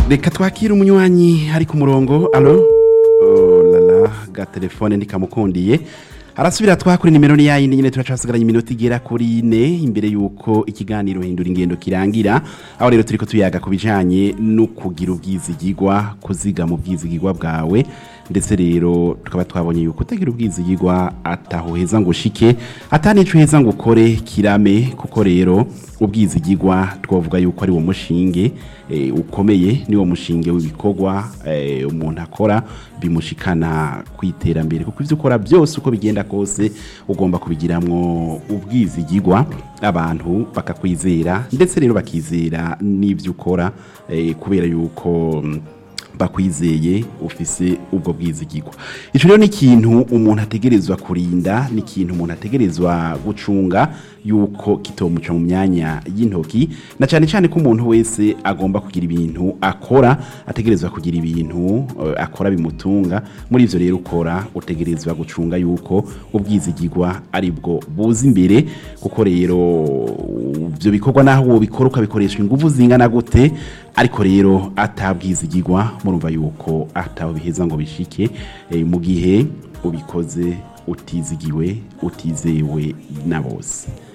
reka twakire umunywanyi ari ku murongo alo oh, lala ga telefone ndikamukundiye arasubira twakuri nimero ni yayindi nyine turacasigaranye iminota igera kuri ine imbere yuko ikiganiro hindura ingendo kirangira aho rero turiko tuyaga ku bijanye no kugira ubwizigigwa kuzigama ubwizigigwa bwawe ndetse rero tukaba twabonye yuko utagira ubwizigigwa ataho heza ngo ushike atanico heza ngo ukore kirame kuko rero ubwizigigwa twavuga yuko ari wo mushinge eh, ukomeye ni wo mushinge w'ibikorwa eh, umuntu akora bimushikana kwiterambere kuko ivyo ukora byose uko bigenda kose ugomba kubigiramwo ubwizigigwa abantu bakakwizera ndetse rero bakizera n'ivyo ukora eh, kubera yuko mm, bakwizeye ufise ubwo bwizigirwa ico rero ni ikintu umuntu ategerezwa kurinda ni ikintu umuntu ategerezwa gucunga yuko kitomuca mu myanya y'intoki na cyane cyane ko umuntu wese agomba kugira ibintu akora ategerezwa kugira ibintu eh, akora bimutunga muri ivyo rero ukora utegerezwa gucunga yuko ubwizigirwa ari bwo buza imbere kuko rero ibyo bikorwa naho wobikora ukabikoresha ingufu zingana gute ariko rero atabwizigirwa murumva yuko ataho biheza ngo bishike eh, mu gihe ubikoze utizigiwe utizewe na bose